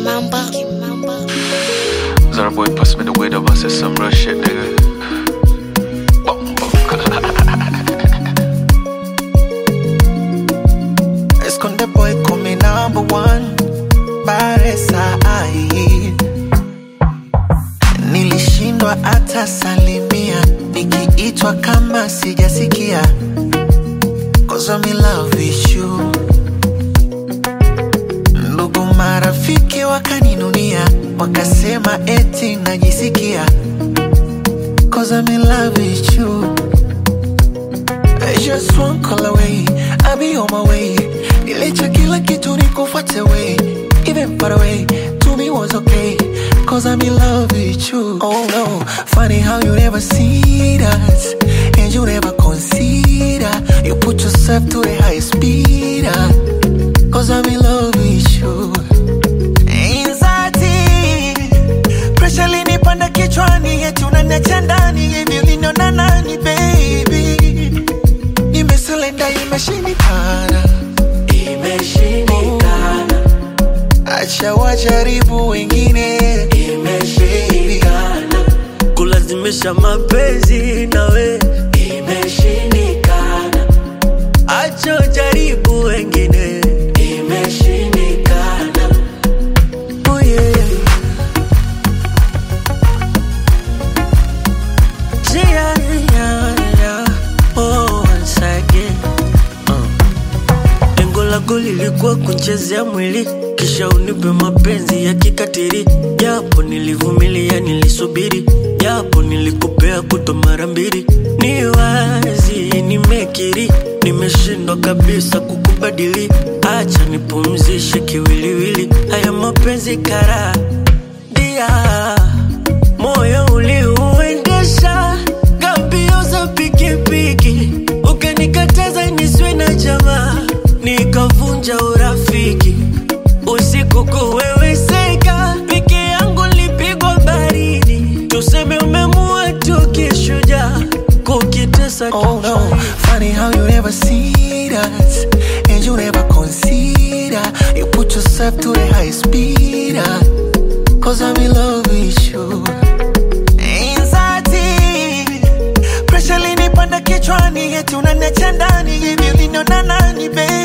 Kimamba. Zara boy pass me the weed up, I said some real shit, nigga. Bum, bum. Esconde boy come number one Baresa ai Nilishindwa hata salimia Nikiitwa kama sijasikia Cause I'm in love with you Ndugu marafiki wakaninunia Wakasema eti najisikia Cause I'm in love with you I just one call away, I'll be on my way. Nilicha kila kitu nikufuate way, even far away. To me was okay, cause I'm in love with you. Oh no, funny how you never see that, and you never consider. You put yourself to the highest speed, ah, cause I'm in love with you. Anxiety, pressure linipanda kichwani, eti unaniacha ndani, hivi uliniona nani baby? nimeselenda imeshindikana imeshindikana acha wajaribu wengine imeshindikana kulazimisha mapenzi nawe imeshindikana acho jaribu wengine imeshindikana oh yeah. Yeah, yeah, yeah. Oh, once again. Uh. Lengo lako lilikuwa kunchezea mwili kisha unipe mapenzi ya kikatiri, japo nilivumilia, nilisubiri, japo nilikupea kuto mara mbili. Ni wazi nimekiri, nimeshindwa kabisa kukubadili. Acha nipumzishe kiwiliwili, haya mapenzi kara dia moyo uliuendesha gambio za pikipiki, ukanikataza niswe na jamaa, nikavunja urafiki. Usiku kuweweseka, peke yangu lipigwa baridi, tuseme umemua tu kishujaa, kukitesa Oh no, funny how you never see that And you never consider You put yourself to the highest speed ah, Cause I'm in love with you Anxiety Pressure linipanda kichwani Eti unaniacha ndani Hivi uliniona nani baby